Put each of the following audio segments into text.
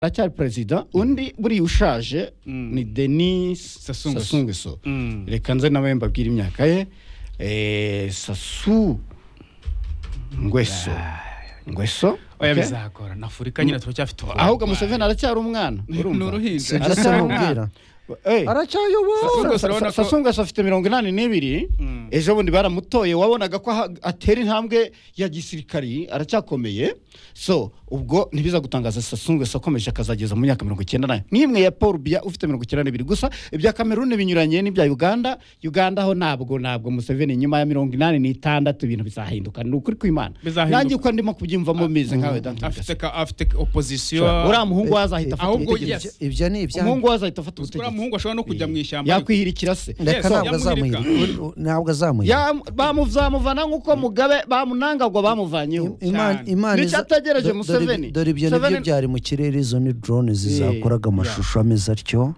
aracyari perezida undi buriya ushaje ni denis Sassou Nguesso. sasungueso Mm. reka nze nawe mbabwire imyaka ye Eh, sasu ngweso ngweso oya okay? bizagora na afurika nyine turacyafite ubu ahubwo museveni aracyari umwana Ni uruhinja. Sinzi icyo aracyari umwana namubwira. aracyayobora Sassou Nguesso urabona ko- sasungueso afite mirongo inani n'ibiri ejo bundi baramutoye wabonaga ko aha- atera intambwe ya gisirikari aracyakomeye so ubwo ntibiza gutangaza sasungueso akomeje akazageza mu myaka mirongo icyenda nayo n'imwe ya paul biya ufite mirongo icyenda n'ibiri gusa ibya kameruni binyuranye n'ibya uganda uganda ho ntabwo ntabwo museveni nyuma ya mirongo inani n'itandatu ibintu bizahinduka ni ukuri kw'imana Bizahinduka. nanjye uko ndimo kubyiyumvamo meze nkawe dante afite Bigasa. ka- afite opozisiyo uriya muhungu we azahita afata Ahubwo ubutegetsi yes. ibyo ni ibyanjye umuhungu we azahita afata uriya ubutegetsi muhungu ashobora no kujya mu ishyamba yakwihirikira se ndeka Yes, ntabwo yamuhirika. azamuhirika U- u- ntabwo azamuhirika Ya- bamuzamuvana nk'uko mugabe bamunangagwa bamuvanyeho Imana- cyane. Imana Nicyo iza- ategereje do- dore- Museveni. dore ibyo nibyo Museveni- byari mu kirere izo ni drone zizakoraga amashusho ameze atyo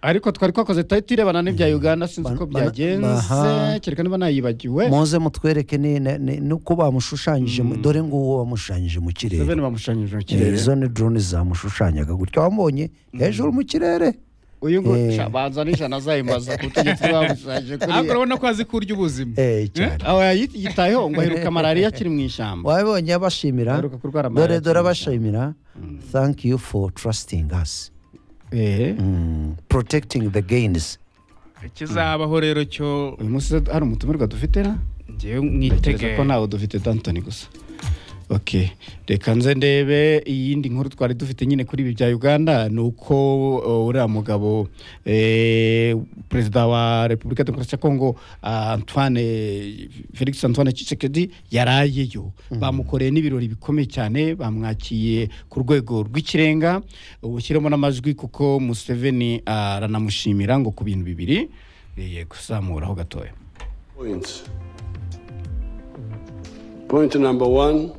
ariko twari twakoze tahita irebana n'ibya uganda sinzi Ba- uko ba- byagenze baha- kereka niba nayibagiwe muze mutwereke ni- ni- ni- nuko bamushushanyije mu- dore nguwo wamushushanyije mu kirere Museveni bamushushanyije mu Eh, kirere izo ni drone zamushushanyaga gutya wamubonye hejuru mu kirere uyu nguyu Eh. sha, banza n'ijana azayimbaza ku butegetsi bamushushanyije ariko kuri urabona ko azi kurya ubuzima Eh, cyane aho yayi- yitayeho ngo aheruka malariya akiri mu ishyamba wabibonye abashimira Aheruka kurwara dore malaria dore cyane. abashimira thank you for trusting us Eh, Mm, protecting the gains ikizabaho rero cyo uyu munsi hari umutumirwa dufite na ngewe ntekereza mwitege ko ntawe dufite dantoni gusa ok reka nze ndebe iyindi nkuru twari dufite nyine kuri ibi bya uganda ni uko uh, uriya mugabo eh, perezida wa repubulika ya demokarasi ya kongo ah, antoine felix antoine chisekedi yarayeyo bamukoreye n'ibirori bikomeye cyane bamwakiye ku rwego rw'ikirenga ubushyiremo n'amajwi kuko museveni aranamushimira ngo ku bintu bibiri eh, kuzamuraho gatoya Points. Point number one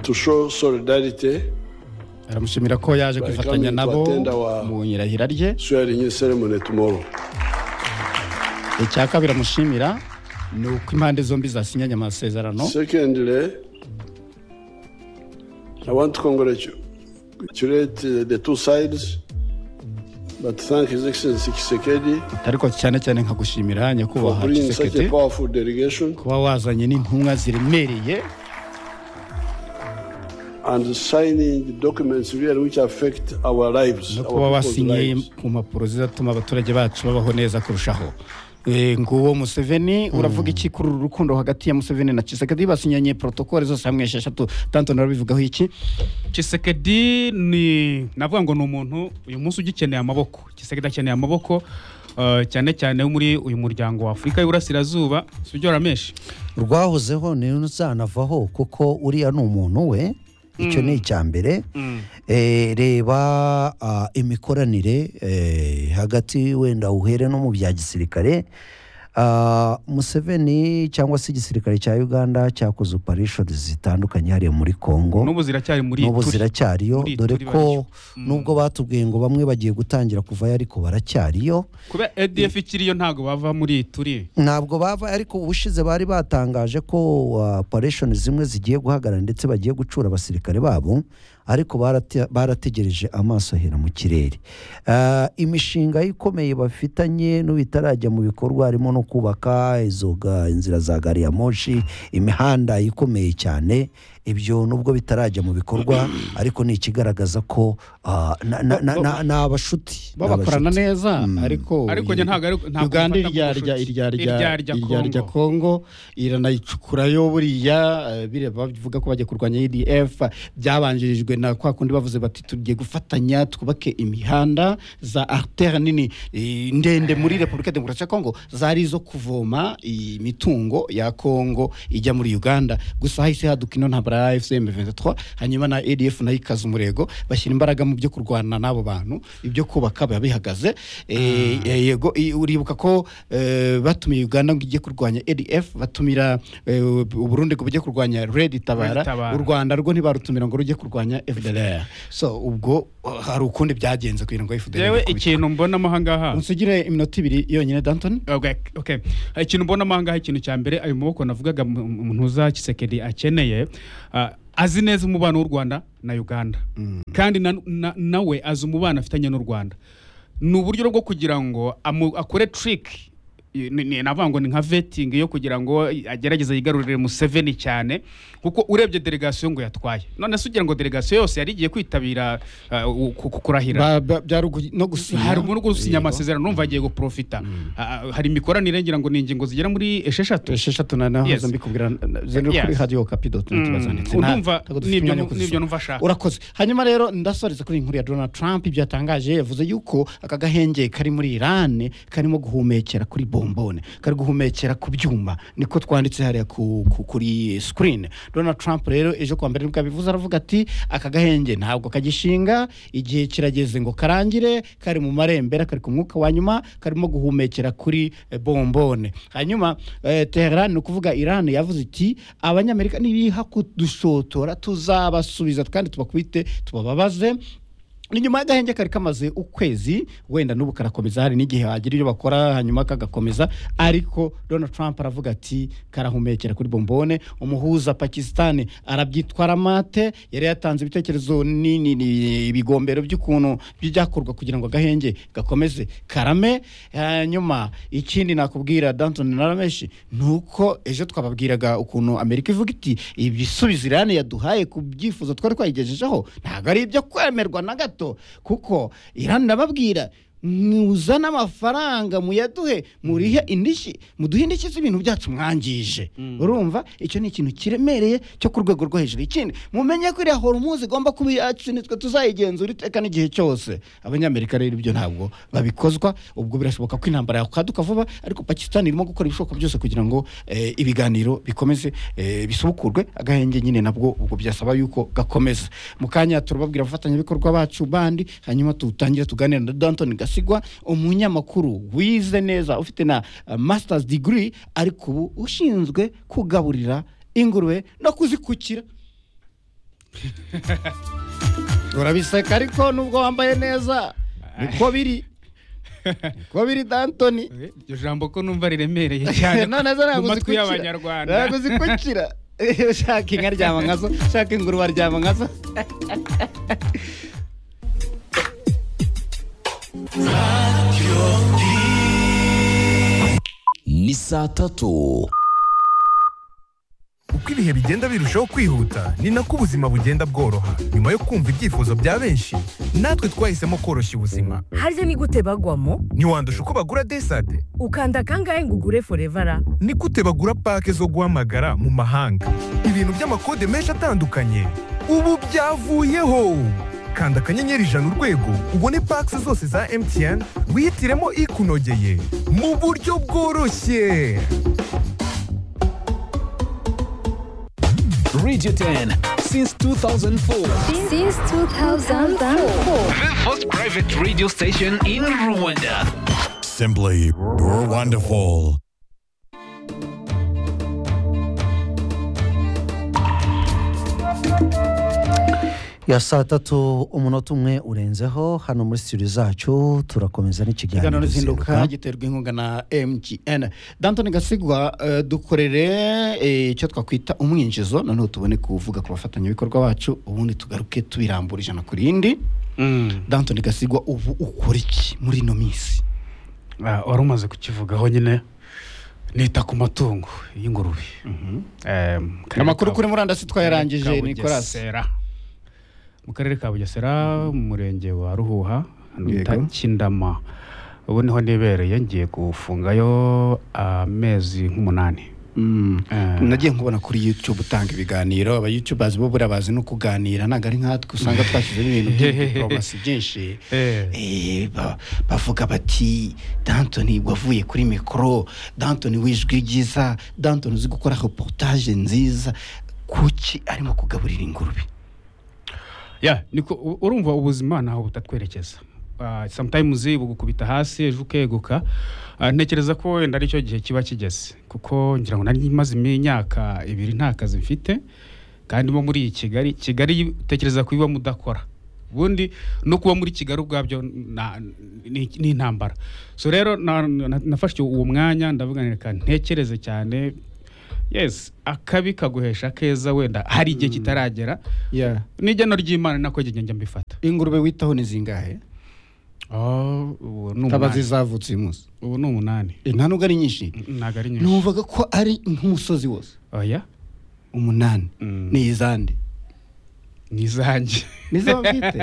to show solidarity, aramushimira ko yaje Bari kwifatanya kandi nabo batenda wa- mu nyirahira rye swearing in ceremony tomorrow. icya kabiri amushimira ni uko impande zombi zasinyanye amasezerano Secondly, I want to congratulate uh, the two sides, but thank His Excellency Kisekedi ariko cyane cyane nka gushimira for nyakubahwa bringing such a kisekedi powerful delegation kuba wazanye n'intumwa ziremereye and signing the documents really which affect our lives, no kuba our people's wasinye lives. ku mpapuro zizatuma abaturage bacu babaho neza kurushaho Eh, nguwo museveni uravuga iki kuri uru rukundo hagati ya museveni na kisekedi basinyanye protokole zose hamwe esheshatu dantoni urabivugaho iki kisekedi ni navuga ngo ni umuntu uyu munsi ugikeneye amaboko kisekedi akeneye amaboko eh, cyane cyane wo muri uyu muryango wa afurika y'iburasirazuba si byo ramenshi rwahozeho ntuzanavaho kuko uriya ni umuntu we icyo ni icya mbere Eh, reba ah, imikoranire eh, hagati wenda uhere no mu bya gisirikare Ah, museveni cyangwa se igisirikare cya uganda cyakoze opereshoni zitandukanye hariya muri kongo n'ubu ziracyari muri n'ubu turi. ziracyariyo muri dore turi ko baryo. nubwo batubwiye ngo bamwe bagiye gutangira kuvayo ariko baracyariyo kubera edf ikiriyo ntabwo bava muri turi ntabwo bava ariko ubushize bari batangaje ko operation zimwe zigiye guhagarara ndetse bagiye gucura abasirikare babo ariko barate- barategereje amaso ahera mu kirere Ah, imishinga ikomeye bafitanye n'ibitarajya mu bikorwa harimo no kubaka izo ga- inzira za gari ya moshi imihanda ikomeye cyane ibyo nubwo bitarajya mu bikorwa ariko ni ikigaragaza ko ah, na- na- na- na- ni abashuti ni babakorana abashuti. neza ariko Ariko njye ntabwo ari- ntabwo uganda mfata iryarya nk'ubucuti. iryarya Iryarya iryarya kongo iranayicukurayo buriya eh, biriya bavuga ko bagiye kurwanya edf byabanjirijwe na kwa kundi bavuze bati tugiye gufatanya twubake imihanda za artere nini eh, ndende muri repubulika ya demokarasi ya kongo zari izo kuvoma imitungo ya kongo ijya muri uganda gusa hahise haduka ino ntabara fcm 23 hanyuma na adf nayo ikaza umurego bashyira imbaraga mu byo kurwana n'abo bantu ibyo kubaka biba bihagaze Eh, eh, yego i- uribuka ko eh, batumiye uganda ngo ijye kurwanya adf batumira eh, u Burundi ngo bujye kurwanya red tabara Red Tabara. u rwanda rwo ntibarutumira ngo rujye kurwanya fdr so ubwo uh, hari ukundi byagenze kugira ngo fdr yewe ikubitwe. ikintu mbonamo ahangaha unsigire iminota ibiri yonyine dantoni Okay, okay. ikintu mbonamo ahangaha ikintu cya mbere ayo maboko navugaga mu- mu- ntuza kisekedi akeneye ah, azi neza umubano w'u rwanda na uganda kandi na- na- nawe azi umubano afitanye n'u rwanda ni uburyo bwo kugira ngo amu- akore trick i- ni- ni- navuga ngo ni nka vetting yo kugira ngo agerageze yigarurire museveni cyane kuko urebye delegasiyo ngo yatwaye none se ugira ngo delegasiyo yose yari igiye kwitabira uh, u- ku- ku- kurahira Ba- ba- byari ugu- no gusinya hari umuntu gusinya Yego. amasezerano numva agiye guprofita Ah, ah, hari imikoranire ngira ngo ni ingingo zigera muri esheshatu esheshatu na naho Yes. yes. mbikubwira zero Yes. kuri radio kapi doti net Mm. bazanditse Urumva ntabwo dufite nibyo- umwanya wo kuzisoma. nibyo numva ashaka. urakoze hanyuma rero ndasoreza kuri iyi nkuru ya Donald Trump ibyo yatangaje yavuze yuko aka gahenge kari muri Iran karimo guhumekera kuri bombone kari guhumekera ku byuma niko twanditse hariya ku, ku, kuri screen Donald Trump rero ejo kwa mbere nibwo yabivuze aravuga ati aka gahenge ntabwo kagishinga igihe kirageze ngo karangire kari mu marembera kari ku mwuka wa nyuma karimo guhumekera kuri eh, bombone hanyuma eh, Tehran ni ukuvuga Iran yavuze iti abanyamerika nibiha kudushotora tuzabasubiza kandi tubakubite tubababaze ni nyuma y'agahenge kari kamaze ukwezi wenda n'ubu karakomeza hari n'igihe wagira ibyo bakora hanyuma kagakomeza ariko Donald Trump aravuga ati karahumekera kuri bombone umuhuza Pakistan arabyitwara mate yari yatanze ibitekerezo ni- ni- ni- ibigombero by'ukuntu byakorwa kugira ngo agahenge gakomeze karame hanyuma ikindi nakubwira Danton Narameshi ni uko ejo twababwiraga ukuntu Amerika ivuga iti ibisubizo Iran yaduhaye ku byifuzo twari twayigejejeho ntabwo ari ibyo kwemerwa na gato kuko Iran ndababwira muzane amafaranga muyaduhe murihe indishyi muduhe indishyi z'ibintu byacu mwangije urumva icyo ni ikintu kiremereye cyo ku rwego rwo hejuru ikindi mumenye ko iriya horumuzi igomba kuba iyacu nitwe tuzayigenzura iteka n'igihe cyose abanyamerika rero ibyo ntabwo babikozwa ubwo birashoboka ko intambara yakwaduka vuba ariko pakisitani irimo gukora ibishoboka byose kugira ngo eh, ibiganiro bikomeze eh, bisubukurwe agahenge nyine nabwo ubwo byasaba yuko gakomeza mu kanya turababwira abafatanyabikorwa bacu bandi hanyuma tutangire tuganira na danton gasigwa umunyamakuru wize neza ufite na eh, masters degree ariko ubu ushinzwe kugaburira ingurube no kuzikukira urabiseka ariko nubwo wambaye neza niko biri niko biri dantoni Eh, iryo jambo ko numva riremereye cyane none zo mu ntabwo matwi zikukira y'abanyarwanda ntabwo zikukira ushaka inka aryama nkazo ushaka ingurube aryama nkazo ni saa tatu uko ibihe bigenda birushaho kwihuta ni nako ubuzima bugenda bworoha nyuma yo kumva ibyifuzo bya benshi natwe twahisemo koroshya ubuzima harya ni gute bagwamo ntiwandusha uko bagura desade ukanda kangahe ngo ugure forevara ni gute bagura pake zo guhamagara mu mahanga ibintu by'amakode menshi atandukanye ubu byavuyeho kanda akanyenyeri ijana urwego ubone pake zose za mtn wihitiremo ikunogeye mu buryo bworoshye radio 10 since 2004 Since 2004. the first private radio station in rwanda Simply, you're wonderful. ya saa tatu umunota umwe urenzeho hano muri studio zacu turakomeza ikiganiro n'ikiganiro ruzinduka ziheruka giterwa inkunga na mgn dantoni gasigwa eh, dukorere eh, icyo twakwita umwinjizo noneho tubone kuvuga ku bafatanyabikorwa bacu ubundi tugaruke tubirambura ijana ku rindi Mm. dantoni gasigwa ubu ukora iki muri ino minsi Ah, wari umaze kukivugaho nyine nita ku matungo y'ingurube Em, mu karere amakuru ka- kuri murandasi twayarangije Karere ka nicolas Bugesera. mu karere ka bugesera mu murenge wa ruhuha hano Yego. bita kindama ubu niho nibereye ngiye gufungayo amezi nk'umunani Mm. Eh. nagiye nkubona kuri youtube utanga ibiganiro aba youtubers bo buriya bazi no kuganira ntabwo ari nkatwe usanga twashyizemo ibintu by'idiporomasi byinshi Eh. Eh, ba- bavuga bati dantoni wavuye kuri mikoro dantoni w'ijwi ryiza dantoni uzi gukora reportage nziza kuki arimo kugaburira ingurube ya niko u- urumva ubuzima ntaho butatwerekeza Ah, sometimes bugukubita hasi ejo ukeguka Ah, ntekereza ko wenda aricyo gihe kiba kigeze kuko ngira ngo nari maze imyaka ibiri nta kazi mfite kandi mo muri iyi kigali kigali utekereza kubiba mudakora ubundi no kuba muri kigali ubwabyo na- ni ni intambara so rero na- na- nafashe uwo mwanya ndavuga reka ntekereze cyane yes akabi kaguhesha keza wenda hari igihe kitaragera Yeah. n'igena ry'imana nako njya mbifata ingurube witaho ni zingahe Oh, ubu ni kaba umunani zizavutse uyu munsi ubu ni umunani Eh, nta nubwo ari nyinshi ntabwo ari nyinshi numvaga ko ari nk'umusozi wose oya umunani Mm. ni izande ni izanjye nizo bwite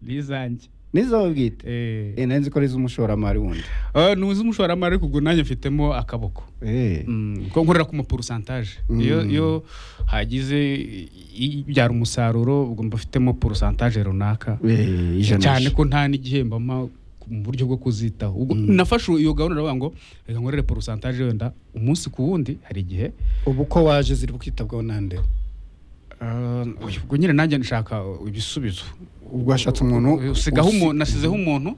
ni izanjye nizo bwite Eh. Eh, nari nzi ko ari iz'umushoramari wundi Ah, ni iz'umushoramari kuko nanjye mfitemo akaboko Eh. Mm, ko nkorera ku maporusantaje iyo iyo hagize i- ibyara umusaruro ubwo mba mfitemo porusantaje runaka Eh, ijana cyane gusa. ko nta n'igihembo mpa mu buryo bwo kuzitaho ubwo nafashe iyo gahunda uravuga ngo reka nkorere porusantaje wenda umunsi ku wundi hari igihe ubu ko waje ziri kwitabwaho nande Ah, ubwo nyine nanjye nshaka ibisubizo ubwo washatse umuntu usigaho usi- umuntu nasizeho umuntu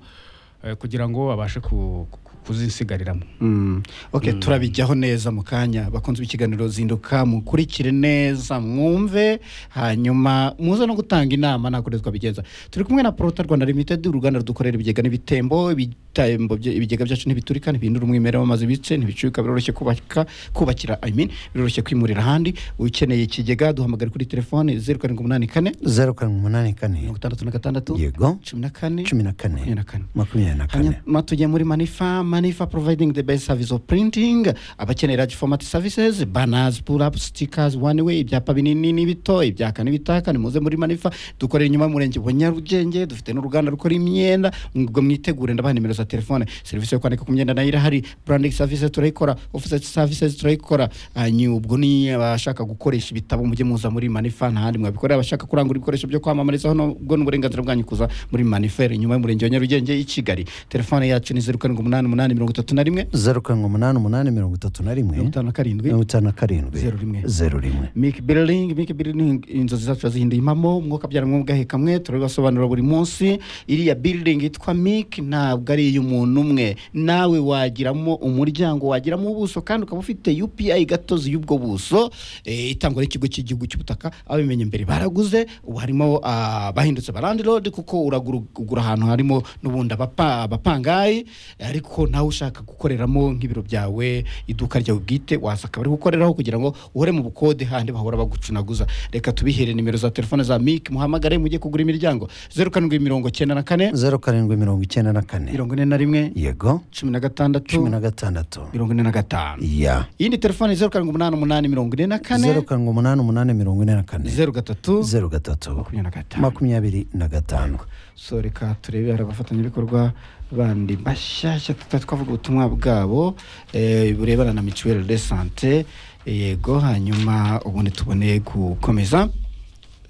eh, kugira ngo abashe ku- ku- kuzisigariramo Mm. ok turabijyaho neza mu kanya bakunze ikiganiro zinduka mukurikire neza mwumve hanyuma muze no gutanga inama ntabwo rero twabigenza turi kumwe na porota rwanda limited uruganda rudukorera ibigega n'ibitembo ibitembo bye- ibigega byacu ntibiturika ntibihindura umwimerere w'amazi bice ntibicuyuka biroroshye kubaka kubakira I mean, biroroshye kwimurira ahandi ukeneye ikigega duhamagare kuri telefone zeru karindwi umunani kane zeru karindwi umunani kane mirongo itandatu na gatandatu yego cumi na kane cumi na kane makumyabiri na kane makumyabiri na kane hanyuma tujya muri manifa manifa providing the best service of printing abakeneye large format services banners pull up stickers one way ibyapa binini n'ibito ibyaka n'ibitaka nimuze muri manifa dukorera inyuma y'umurenge wa nyarugenge dufite n'uruganda rukora imyenda ngo mwitegure ndabaha nimero za telefone serivisi yo kwandika ku myenda nayo irahari branding services turayikora offset services turayikora hanyuma ubwo ni abashaka gukoresha ibitabo mujye muza muri manifa nta handi mwabikorera abashaka kurangura ibikoresho byo kwamamarizaho nubwo n'uburenganzira bwanyu kuza muri manifere inyuma y'umurenge wa nyarugenge i kigali telefone yacu ni zeru karindwi umunani umunani mirongo itatu na rimwe zeru karindwi umunani umunani mirongo itatu na rimwe mirongo itanu na karindwi mirongo itanu na karindwi Zeru rimwe. zeru rimwe Milk Building Milk Building inzozi zacu zihinduye impamo umwuka byara mwuka kamwe turabibasobanura buri munsi iriya building yitwa Milk ntabwo ari iy'umuntu umwe nawe wagiramo umuryango wagiramo ubuso kandi ukaba ufite UPI gatozi y'ubwo buso eh, itangwa n'ikigo cy'igihugu cy'ubutaka abimenye mbere baraguze ubu harimo ah, bahindutse ba landlord kuko uragura ugura ahantu harimo n'ubundi abapa- abapangayi ariko nawe ushaka gukoreramo nk'ibiro byawe iduka ryawe bwite waza akaba ari gukoreraho kugira ngo uhore mu bukode handi bahora bagucunaguza reka tubihere nimero za telefone za mike muhamagare mujye kugura imiryango zeru karindwi mirongo icyenda na kane zeru karindwi mirongo icyenda na kane mirongo ine na rimwe yego cumi na gatandatu cumi na gatandatu mirongo ine na gatanu ya iyindi telefone zeru karindwi umunani umunani mirongo ine na kane zeru karindwi umunani umunani mirongo ine na kane zeru gatatu zeru gatatu makumyabiri na gatanu makumyabiri na gatanu so reka turebe hari abafatanyabikorwa bandi bashyashya tutari twavuga ubutumwa bwabo eh, burebana na mituweli de sante yego hanyuma ubundi tubone gukomeza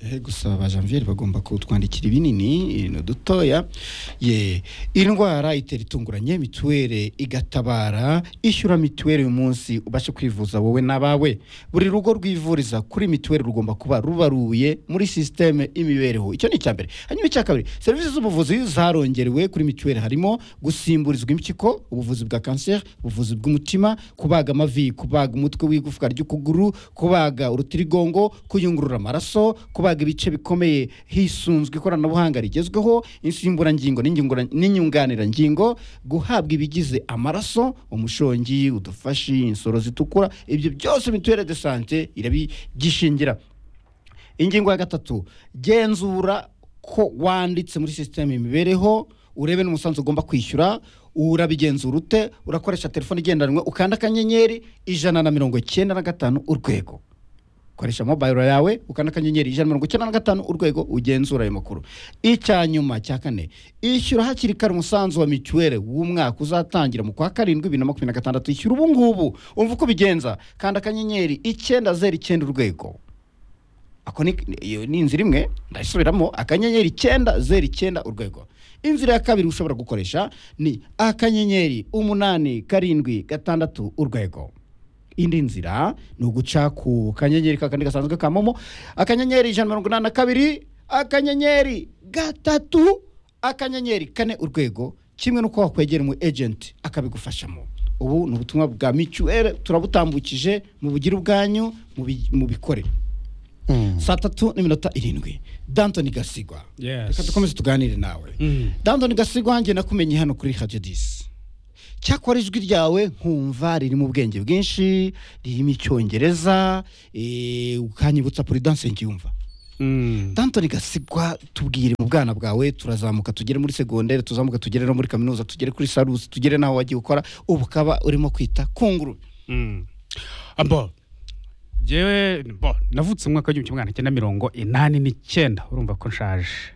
Eh, gusa ba janvier bagomba kutwandikira ibinini eh, n'udutoya ye indwara itera itunguranye mituweli igatabara ishyura mituweli uyu munsi ubashe kwivuza wowe n'abawe buri rugo rwivuriza kuri mituweli rugomba kuba rubaruye muri sisiteme y'imibereho icyo ni icya mbere hanyuma icya kabiri serivisi z'ubuvuzi zarongerewe kuri mituweli harimo gusimburizwa impyiko ubuvuzi bwa kanseri ubuvuzi bw'umutima kubaga amavi kubaga umutwe w'igufwa ry'ukuguru kubaga urutirigongo kuyungurura amaraso kubaga ibice bikomeye hisunzwe ikoranabuhanga rigezweho insimburangingo n'inyungura- n'inyunganirangingo guhabwa ibigize amaraso umushongi udufashi insoro zitukura ibyo byose mituweli de sante irabigishingira ingingo ya gatatu genzura ko wanditse muri sisiteme imibereho urebe n'umusanzu ugomba kwishyura urabigenzura ute urakoresha telefone igendanwa ukanda akanyenyeri ijana na mirongo icyenda na gatanu urwego koresha mobayiro yawe ukanda akanyenyeri ijana na mirongo icyenda na gatanu urwego ugenzura ayo makuru icya nyuma cya kane ishyura hakiri kare umusanzu wa mituweli w'umwaka uzatangira mu kwa karindwi bibiri na makumyabiri na gatandatu ishyura ubu ngubu umva uko ubigenza kanda akanyenyeri icyenda zeru icyenda urwego ako ni iyo ni inzira imwe ndasubiramo akanyenyeri icyenda zeru icyenda urwego inzira ya kabiri ushobora gukoresha ni akanyenyeri umunani karindwi gatandatu urwego indi nzira ni uguca ku kanyenyeri kakandi gasanzwe ka momo akanyenyeri ijana na mirongo inani na kabiri akanyenyeri gatatu akanyenyeri kane urwego kimwe n'uko wakwegera umu ejenti akabigufashamo ubu ni ubutumwa bwa mituweli turabutambukije mu bugire ubwanyu mubi- mubikore saa tatu n'iminota irindwi dantoni gasigwa Yes. reka dukomeze tuganire nawe Mm. dantoni gasigwa njye nakumenye hano kuri hajodisi cyakora ijwi ryawe nkumva ririmo ubwenge bwinshi ririmo icyongereza eh, ukanyibutsa puridanse nkiyumva Mm. dantoni gasigwa tubwire mu bwana bwawe turazamuka tugere muri segonderi tuzamuka tugere no muri kaminuza tugere kuri sarusi tugere n'aho wagiye ukora ubu ukaba urimo kwita ku ngurube Mm. abo jewe bo navutse mu mwaka w'igihumbi kimwe magana cyenda mirongo inani n'icyenda urumva ko nshaje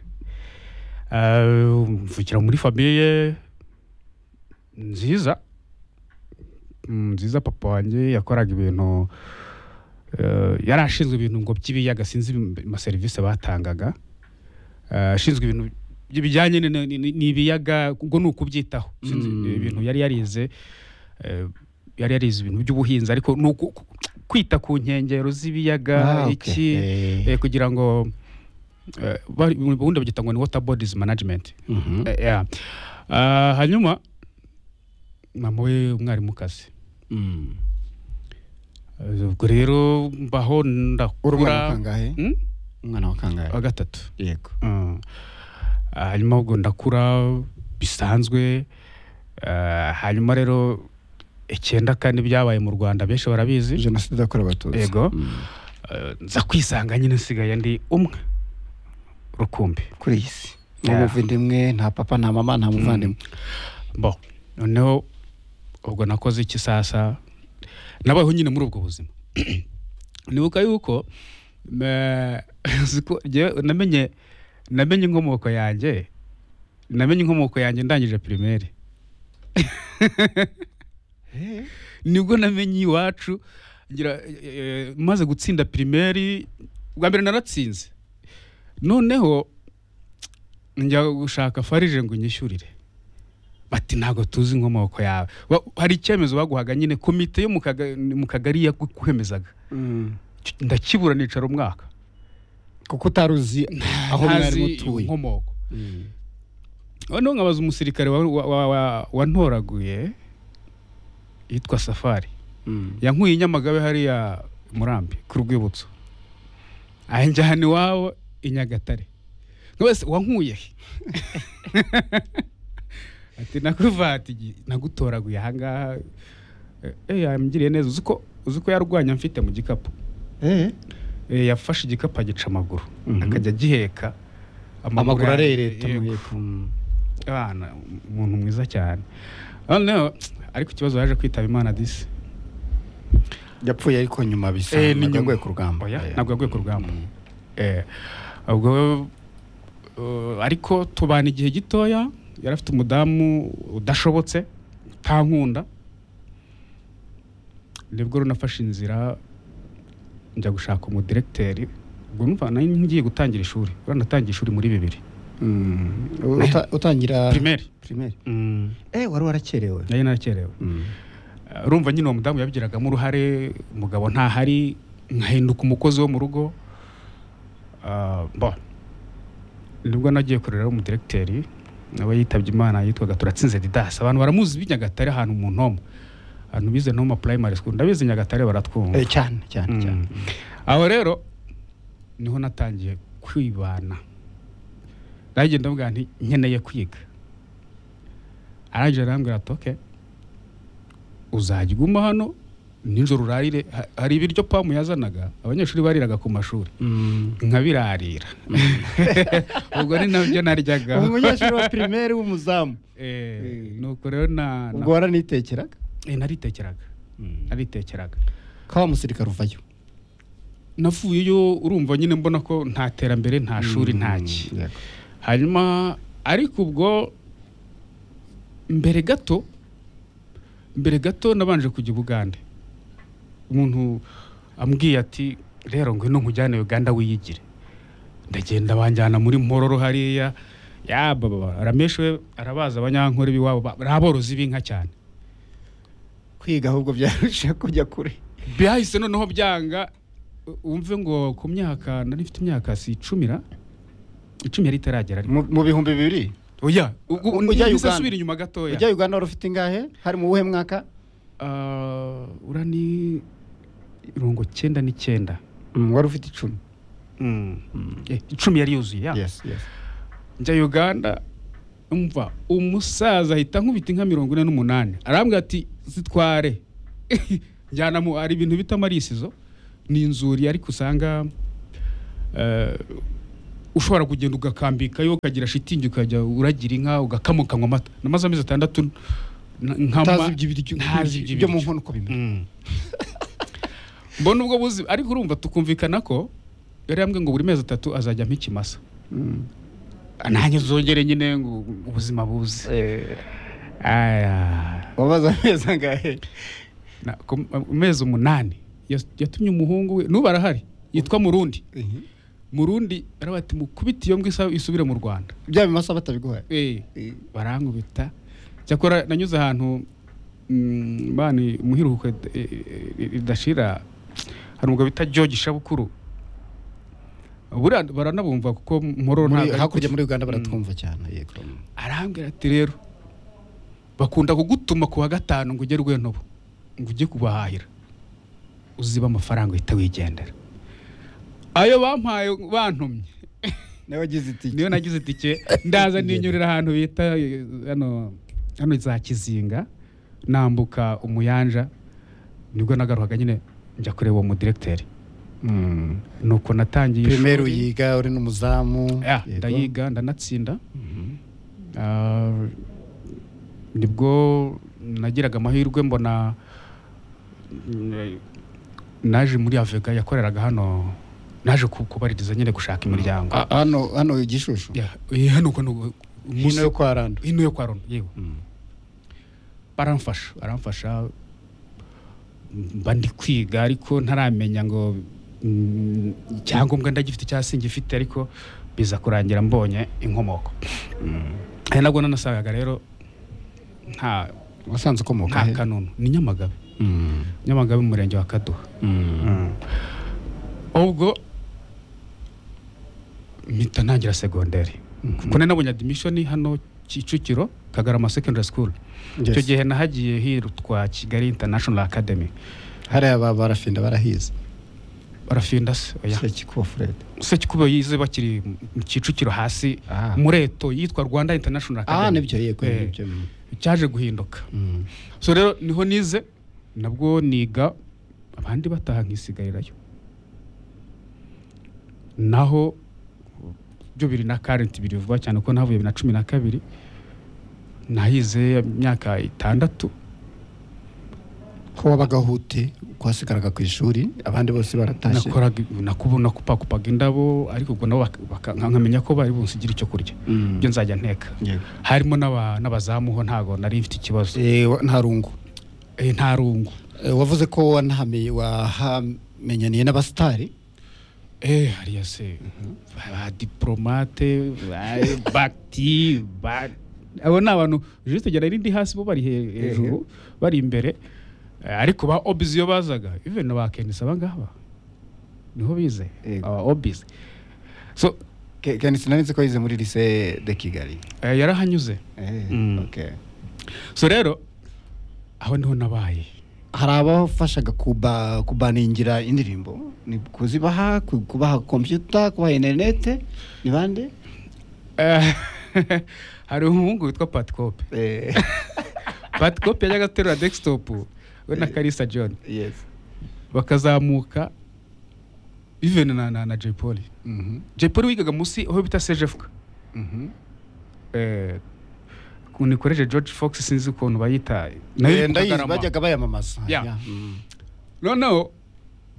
Ah, mvukira muri famiye nziza Mm, nziza papa wanjye yakoraga ibintu eh, yari ashinzwe ibintu ngo by'ibiyaga sinzi im- amaserivisi batangaga Ah, ashinzwe ibintu bijyanye ni- ni- ni- n'ibiyaga ubwo ni ukubyitaho Sinzi, ibintu yari yarize eh, yari yarize ibintu by'ubuhinzi ariko ni uku- ku- kwita ku nkengero z'ibiyaga Ah, okay. iki Eh. eh, kugira ngo eh, bari- ubundi babyita ngo ni water bodies management Eh, yeah. Ah, hanyuma mama we umwarimukazi Mm. Eh, ubwo rero mbaho uri umwana wa ndakura kangahe Hmm? umwana wa kangahe wa gatatu yego Mm. Ah, hanyuma ubwo ndakura bisanzwe Ah, hanyuma rero icyenda kane byabaye mu rwanda benshi barabizi jenoside yakorewe abatutsi Yego. Mm. Eh, nza kwisanga nyine nsigaye ndi umwe rukumbi kuri iyi si nta Yeah. muvandimwe nta papa nta mama nta muvandimwe bo noneho ubwo nakoze iki sasa nabayeho nyine muri ubwo buzima nibuka yuko eh, uzi ko jyewe namenye namenye inkomoko yanjye namenye inkomoko yanjye ndangije primaire nibwo namenye iwacu ngira eh, maze gutsinda primaire bwa mbere naratsinze noneho njya gushaka farije ngo nyishyurire bati ntabwo tuzi inkomoko yawe Wa- hari icyemezo baguhaga nyine komite yo mu kaga- mu kagari yakwemezaga ndakibura nicara umwaka kuko utari uzi aho mwarimu ntazi utuye inkomoko noneho nkabaza umusirikare wa- wa- wa- wa- wantoraguye yitwa safari yankuye i nyamagabe hariya i murambi ku rwibutso anjyana iwabo i nyagatare nka wese wankuye he ati nakuvati nagutoraguye ahangaha Eh, eh yamugiriye neza uzi ko uzi ko yarwanya mfite mu gikapu Eh, Eh, yafashe igikapu agica amaguru akajya agiheka amaguru yanjye- arereta yego. muheko abana umuntu mwiza cyane noneho ariko ikibazo yaje kwitaba imana disi yapfuye ariko nyuma bisa Eh, ntabwo ni nyuma. yaguye ku rugamba Oya, Eh. ntabwo yaguye ku rugamba Eh, ubwo eh, ariko tubana igihe gitoya yari afite umudamu udashobotse utankunda nibwo rero nafashe inzira njya gushaka umudiregiteri ubwo numva nari ngiye gutangira ishuri rero natangiye ishuri muri bibiri Uta- utangira primeri primeri Mm, eh wari warakerewe nari narakerewe Uh, urumva nyine uwo mudamu yabigiragamo uruhare umugabo ntahari nkahinduka umukozi wo mu rugo Uh, bon. nibwo nagiye kurera umudiregiteri nawe yitabye imana yitwaga turatsinze didasi abantu baramuzi b'i nyagatare ahantu mu ntomo ahantu bize noma primary school ndabizi nyagatare baratwumva Eh, cyane cyane Mm. cyane aho rero niho natangiye kwibana nagiye ndavuga nti nkeneye kwiga arangije arambwira ati oke uzajya uguma hano nijoro urarire Ha- hari ibiryo pamu yazanaga abanyeshuri bariraga ku mashuri nkabirarira ubwo ni nabyo naryaga umunyeshuri wa primeri w'umuzamu nuko rero na ubwo waranitekeraga Eh, naritekereraga naritekereraga ko wa musirikare uvayo navuyeyo urumva nyine mbona ko nta terambere nta shuri nta ki yego. hanyuma ariko ubwo mbere gato mbere gato nabanje kujya i bugande umuntu ambwiye ati rero ngwino nkujyane uganda wiyigire ndagenda banjyana muri mpororo hariya yababa rameshe we arabaza abanyankore b'iwabo ba- ari aborozi b'inka cyane kwiga ahubwo byarusha kujya kure byahise noneho byanga u- wumve ngo ku myaka nari mfite imyaka si icumira icumi yari itaragera ariko mu mu bihumbi bibiri oya ujya Uganda? asubira inyuma gatoya ujya uganda wari ufite ingahe hari mu buhe mwaka Ah, ura ni mirongo cyenda n'icyenda wari ufite icumi Mm. Eh, icumi yari yuzuye ya yes yes njya uganda umva umusaza ahita ankubita inka mirongo ine n'umunani arambwira ati zitware njyana mu hari ibintu bita amarisizo ni inzuri ariko usanga eh, ushobora kugenda ugakambikayo ukagira shitingi ukajya uragira inka ugakama ukanywa amata namaze amezi atandatu n- nkama- ntazi iby'ibiryo ntazi iby'ibiryo byo mu nkono uko bimera Mm. mbona ubwo buzi ariko urumva tukumvikana ko yari yambwiye ngo buri mezi atatu azajya ampa ikimasa nanjye zongere nyine ngo ubuzima buze Aya. wabaza amezi angahe Na- ku- amezi umunani yas- yatumye umuhungu we n'ubu arahari yitwa murundi murundi aravuga ati mukubite iyo mbwa isa- isubire mu rwanda bya bimasa batabiguhaye Eh, barankubita cyakora nanyuze ahantu mm, bani muhiruhuko id- i- i- idashira hari umugabo bita George Shabukuru Buriya baranabumva kuko mpororo Muri- ntabwo ari hakurya kuki. muri uganda baratwumva cyane yego arambwira ati rero bakunda kugutuma ku wa gatanu ngo ugere rwenobo ngo ujye kubahahira uziba amafaranga uhita wigendera ayo bampaye bantumye nawe agize itike niyo nagize itike ndaza ninyurira ahantu bita eh, hano hano za kizinga nambuka umuyanja nibwo nagarukaga nyine njya kureba uwo mudiregiteri Mm, nuko natangiye primaire ishuri. uyiga uri n'umuzamu Ya, yego. ndayiga ndanatsinda Ah, nibwo nagiraga amahirwe mbona mm, naje muri avega yakoreraga hano naje ku- kubaririza nyine gushaka imiryango Ah, hano hano igishushu Ya, eh, hano uko ni ubu- umunsi- hino yo kwa rando hino yo kwa rono yewe baramfasha baramfasha mba ndi kwiga ariko ntaramenya ngo mm, icyangombwa ndagifite cyangwa singifite ariko biza kurangira mbonye inkomoko ari nabwo nanasangaga rero nta wasanze ukomoka nta he? kanunu ni nyamagabe Mm. nyamagabe mu murenge wa kaduha Mm. ubwo mpita ntangira segonderi kuko nari nabonye adimishoni hano kicukiro kagarama secondary school Yes. icyo gihe nahagiye hirutwa kigali international academy hariya ba barafinda barahize barafinda se oya sekikuba furede sekikubo yize bakiri mu kicukiro hasi Ah. mureto yitwa rwanda international ah academy nibyo yego Eh, nibyo mm. cyaje guhinduka Mm. so rero niho nize nabwo niga abandi bataha nkisigarirayo naho byo biri na karenti biri vuba cyane ko navuye bibiri na cumi na kabiri nahize imyaka itandatu ko wabagaho ute ko wasigaraga ku ishuri abandi bose baratashye nakoraga nakubona kupakupaga indabo ariko ubwo nabo bak- baka- nkamenya ko bari bunsigira icyo kurya Mm. ibyo nzajya nteka Yego. harimo n'aba- n'abazamuho ntabwo nari mfite ikibazo Eh, wa- nta rungu Eh, nta rungu Eh, wavuze ko wanahame- wahamenyaniye n'abasitari Eh, hariya se ba diplomate ba- bakti ba abo ni abantu juste jya ndi hasi bo bari he- hejuru bari imbere Eh, ariko ba obizi iyo bazaga even na ba kenisa abangaba niho bize Yego. aba obizi so Ke- kenisi nari nzi ko yize muri lise de kigali eh, yarahanyuze Eh, Mm. okay. so rero aho niho nabaye hari abafashaga kuba kubaningira indirimbo ni kuzibaha ku- kubaha kompiyuta kubaha interinete ni bande Eh, hari umuhungu witwa patikope Eh, patikope yajyaga aterura desktop we na karisa john yes. bakazamuka even na, na, na Jay Polly Mhm, Jay Polly wigaga munsi aho bita CJFK mhm. eh kunikoreje George Fox sinzi ukuntu bayita Eh, nayo ndayizi bajyaga bayamamaza Yeah. Yeah, mm. noneho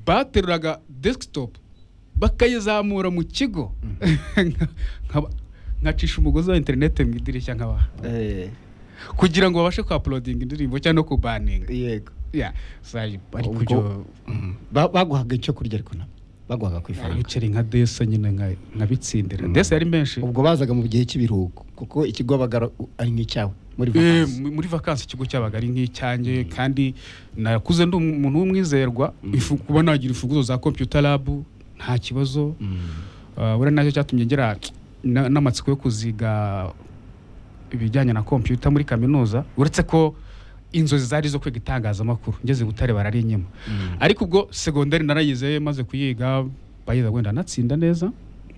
bateruraga desktop bakayizamura mu kigo Nkaba- nkacisha umugozi wa interineti mu idirishya nkaba Eh, kugira ngo babashe kuapulodinga indirimbo cyangwa no kubaninga yego yeah. so, bari Ubwo- kubyo Mhm. Ba- baguhaga icyo kurya ariko nabo baguhaga ku ifaranga ibiceri nka desa nyine nka- nkabitsindira desa yari menshi ubwo bazaga mu gihe cy'ibiruhuko kuko ikigo wabaga ari nk'icyawe muri Eh, vakansi muri vakansi ikigo cyabaga ari nk'icyanjye kandi nakuze ndi umuntu w'umwizerwa ifu- kuba nagira imfunguzo za computer lab nta kibazo Ah, buriya nacyo cyatumye ngira na- n'amatsiko yo kuziga ibijyanye na computer muri kaminuza uretse ko inzozi zari zo kwiga itangazamakuru ngeze i butare barari inyuma ariko ubwo segonderi narayize maze kuyiga bayiza wenda natsinda neza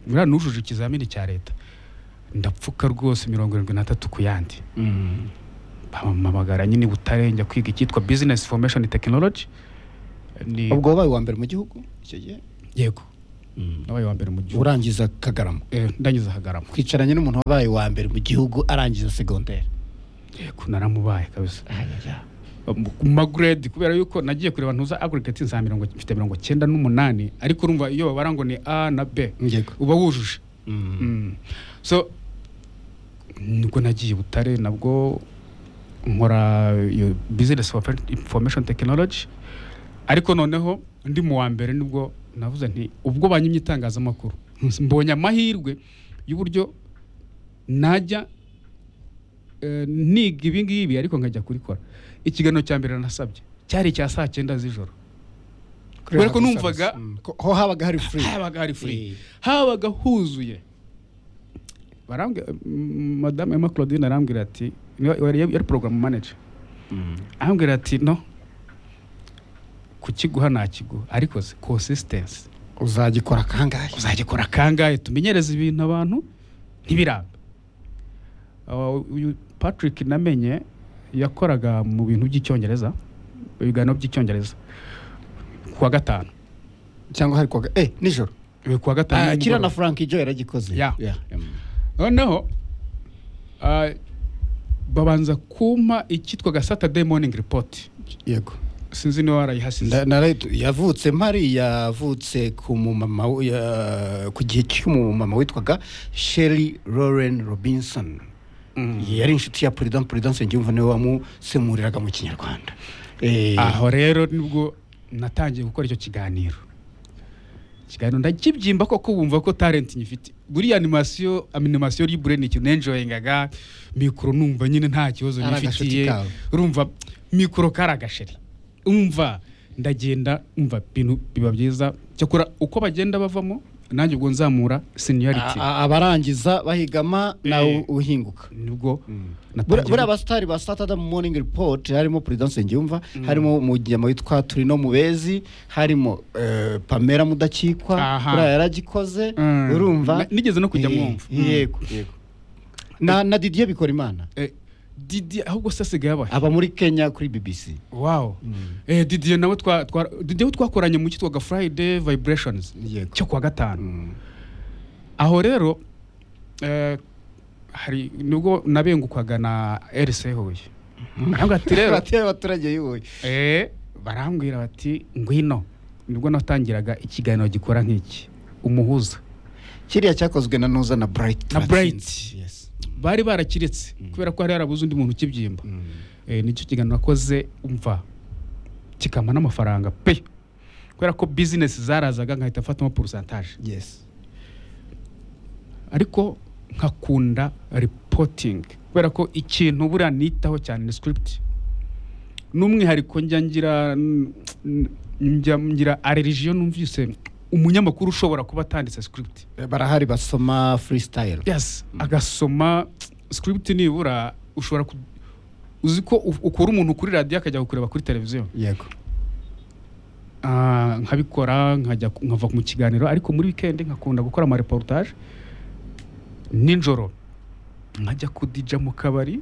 buriya nujuje ikizamini cya leta ndapfa mfuka rwose mirongo irindwi n'atatu ku yandi bampamagara nyine i butare njya kwiga icyitwa business formation technology ni ubwo wabaye uwa mbere mu gihugu icyo gihe yego nabaye wa mbere mu gihugu urangiza kagarama Eh, ndangiza hagarama twicaranye n'umuntu wabaye uwa mbere mu gihugu arangiza segonderi yego naramubaye kabisa mu maguredi kubera yuko nagiye kureba ntuza agurigeti za mirongo mfite mirongo cyenda n'umunani ariko urumva iyo babara ngo ni a na b Yego. uba wujuje Mm. so nibwo nagiye butare nabwo nkora iyo business Informa- information technology ariko noneho ndi mu wa mbere nibwo navuze nti ubwo banyimye itangazamakuru mbonye amahirwe y'uburyo najya eh, niga ibi ngibi ariko nkajya kurikora ikiganiro cya mbere nasabye cyari icya saa cyenda z'ijoro kubera ko numvaga ho habaga hari free habaga hari Eh. free habaga huzuye barambwira mm, madame Emma Claudine arambwira ati niyo- yari yari program manager arambwira ati no kukiguha nakiguha ariko se consistency uzagikora kangahe uzagikora kangahe tumenyereze ibintu abantu ntibiramba Uh, uyu patrick namenye yakoraga mu bintu by'icyongereza mu biganiro by'icyongereza kuwa gatanu cyangwa hari koga eh nijoro Eh, kuwa gatanu Ah, kiriya nimugoroba. na frank ijo yaragikoze Ya. Yeah. noneho ah, babanza kumpa icyitwaga saturday morning report yego sinzi niba warayihasize Nda- nara- yavutse mpari yavutse ku mumama we- ya- ku gihe cy'umumama witwaga sheri lauren robinson yari inshuti ya president president nsengiyumva niwe wamusemuriraga mu kinyarwanda Eh, aho rero nibwo natangiye gukora icyo kiganiro ikiganiro ndakibyimba koko wumva ko talent nyifite buriya animasiyo animasiyo libure ni ikintu nenjoyingaga mikoro numva nyine nta kibazo Ari agashuti nifitiye kawe. urumva mikoro kari agasheri umva ndagenda umva bintu biba byiza cyakora uko bagenda bavamo nanjye ubwo nzamura seniority a- a- abarangiza bahigama nawe Eh. uhinguka nibwo Buri- buriya natangiye abasitari ba saturday morning report harimo president nsengiyumva harimo mujyama witwa turino mubezi harimo eh, pamela mudakikwa Aha. buriya yaragikoze Mm. urumva Na- nigeze no kujya Eh, mwumva. Mm. yego yego na na didier bikora imana Eh, Didier ahubwo se asigaye abahe aba muri kenya kuri bbc wow eh, Didier nawe twa- twa- Didier we twakoranye mu cyitwaga Friday Vibrations Yego. cyo kuwa gatanu aho rero eh, hari nubwo nabengukwaga na RC Huye arambwira ati rero bateye abaturage y'ubuye eh, barambwira bati ngwino nibwo natangiraga ikiganiro gikora nk'iki umuhuza kiriya cyakozwe na nuza na bright Na turatsinze. Bright. Yes. bari barakiretse kubera ko hari harabuze undi muntu ukibyimba Eh, nicyo kiganiro nakoze umva kikampa n'amafaranga pe kubera ko bizinesi zarazaga nkahita mfatamo porosantaje yes ariko nkakunda ripotingi kubera ko ikintu buriya nitaho cyane ni script n'umwihariko njya ngira mm, njya ngira arerigiyo numvise umunyamakuru ushobora kuba atanditse script Eh, barahari basoma freestyle yes agasoma script nibura ushobora ku- uzi ko u- ukura umuntu kuri radiyo akajya kukureba kuri televiziyo yego Ah, nkabikora nkajya ku- nkava mu kiganiro ariko muri wikendi nkakunda gukora amareportage nijoro nkajya kudija mu kabari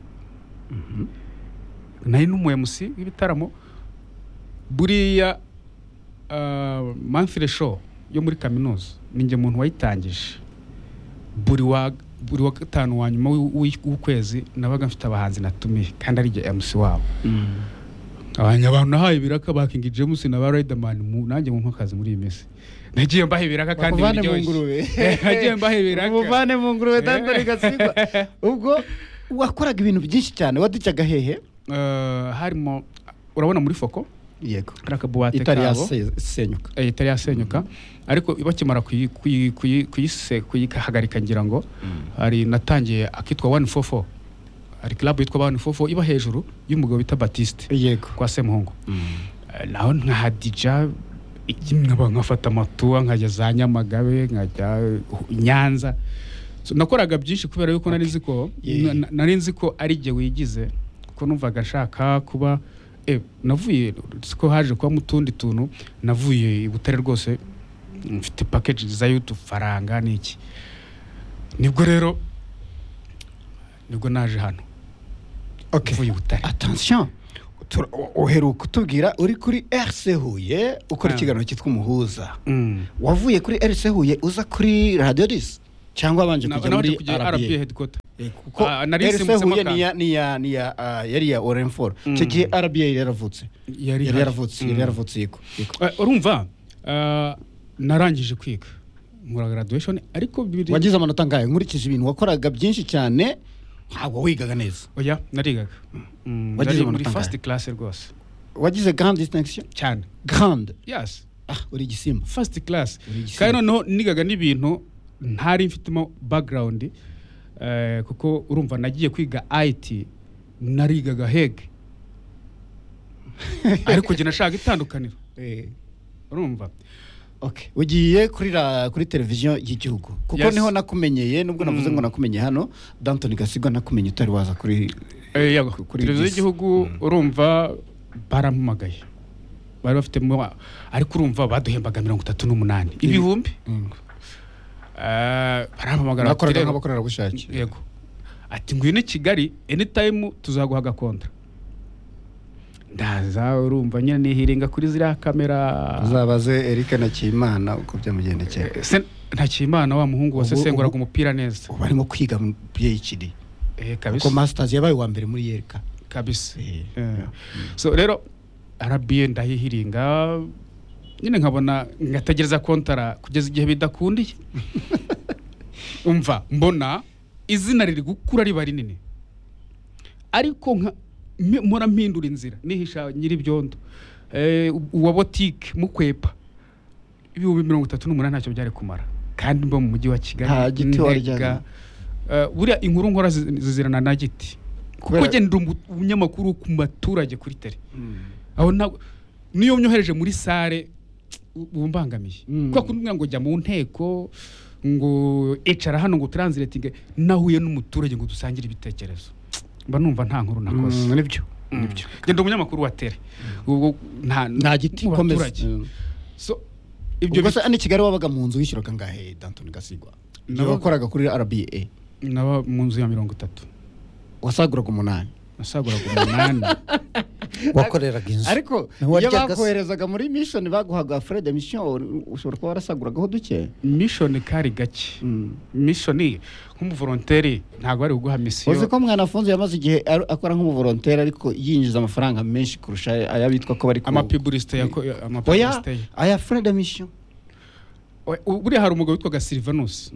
nari n'umu MC w'ibitaramo buriya ah, monthly show yo muri kaminuza ninjye muntu wayitangije buri wa buri wa gatanu wa nyuma w'i- w'i- w'ukwezi nabaga mfite abahanzi natumiye kandi ari jye MC wabo abanya abantu nahaye ibiraka ba King James na ba Riderman mu nanjye mu akazi muri iyi minsi nagiye mbaha ibiraka kandi Bakuvane mu biryoshye. ngurube. nagiye mbaha ibiraka Umuvane mu ngurube dandori gasigwa ubwo wakoraga ibintu byinshi cyane wadijyaga hehe Eh, harimo urabona muri foko yego hari akabuwate itari kabo yasenyuka eh, itari yasenyuka ariko bakimara kuyi- kuyi- kuyi- kuyise kuyihagarika ngira ngo hari natangiye akitwa 144 hari club yitwa 144 iba hejuru y'umugabo bita Batiste yego kwa Semuhungu Eh, naho nkahadija iki- nkaba nkafata amatuwa nkajya za Nyamagabe nkajya eh, Nyanza So, nakoraga byinshi kubera yuko nari nzi ko Yeah. na- na- nari nzi ko ari jye wigize kuko numvaga nshaka kuba eh, navuye siko haje kuba mu tundi tuntu navuye i Butare rwose mfite package za YouTube faranga niki nibwo rero nibwo naje hano Okay. mvuye i butare attention tura- o- uheruka utubwira uri kuri rc huye ukora Ah. ikiganiro cyitwa umuhuza Mm. wavuye kuri rc huye uza kuri radiyo disi cyangwa wabanje Na- kujya nabanje muri kujya rba RBA headquarter Eh, kuko Ah, nari rc nsimbutse huye maka. ni ya- ni ya- ni ya ah, yari iya orenforo icyo gihe rba yari yaravutse yari yari ihari. yaravutse yari yaravutse yego yego. Eh, urumva eh, narangije kwiga nkora graduation ariko bibiri wagize amanota angahe nkurikije ibintu wakoraga byinshi cyane ntabwo wigaga neza oya narigaga Mm, Wagize nari muri amanota first angahe? class rwose wagize grand distinction cyane grand yes ah uri igisimba first class Uri igisiga. kandi noneho nigaga n'ibintu ntari mfitemo background eh, kuko urumva nagiye kwiga IT narigaga hege ariko njye nashaka itandukaniro Eh, urumva okay ugiye kuri ra, kuri televiziyo y'igihugu kuko Yes. niho nakumenyeye nubwo navuze ngo nakumenye hano Danton Gasigwa nakumenye utari waza kuri Eh, yego Kuri televiziyo disi. y'igihugu urumva barampamagaye bari bafitemo ariko urumva baduhembaga mirongo itatu n'umunani ibihumbi Eh, barampamagara bati, nakoraga "Rero, nk'abakorerabushake yego ati ngwino i kigali anytime tuzaguha agakontra ndaza urumva nyine nihiringa kuri ziriya kamera uzabaze Eric Nakimana uko byamugendekeye Se- ntakimana wa muhungu Ubu- wasesenguraga ubu- umupira neza ubu arimo kwiga mu PhD Eh, kuko kabisa masters yabaye uwa mbere muri yereka kabisa Eh. Eh. so rero rba ndahihiringa nyine nkabona ngategereza kontara kugeza igihe bidakundiye umva mbona izina riri gukura riba rinini ariko nka mpe- mpora mpindura inzira nihisha nyir'ibyondo Eh, uwa botike mukwepa ibihumbi mirongo itatu n'umunani ntacyo byari kumara kandi mba mu mujyi wa kigali Nta giti warya, ntega. Eh, buriya inkuru nkora zi- zizirana na giti kuko Kubera- njye ndi umu- umunyamakuru ku baturage kuri tele aho ntabwo niyo nyohereje muri sare uba umbangamiye Mm. kubera kumbwira ngo jya mu nteko ngo icara hano ngo turanziretinge nahuye n'umuturage ngo dusangire ibitekerezo mba numva nta nkuru nakoze Mm, nibyo nibyo ngenda umunyamakuru wa tere ubwo nta nta giti mu komeza baturage. Mm. So, ubwo ibyo se ni kigali wabaga mu nzu wishyuraga ngahe Danton Gasigwa Nabaga- wakoraga kuri RBA bi- naba mu nzu ya mirongo itatu wasaguraga umunani nasaguraga umunani wakoreraga inzu ariko iyo Ntiwaryaga se? bakoherezaga muri mission baguhaga fred mission ushobora kuba warasaguragaho duke mishoni kari gake mishoni nk'umuvoronteri ntabwo ari uguha uzi misiyo ko mwanafunze yamaze igihe ar- akora nk'umuvoronteri ariko yinjiza amafaranga menshi kurusha ayabitwa ko bari ku- amapiburisite oya amapiburisite ye aya fred mission We- u- buriya hari umugabo witwaga silivanus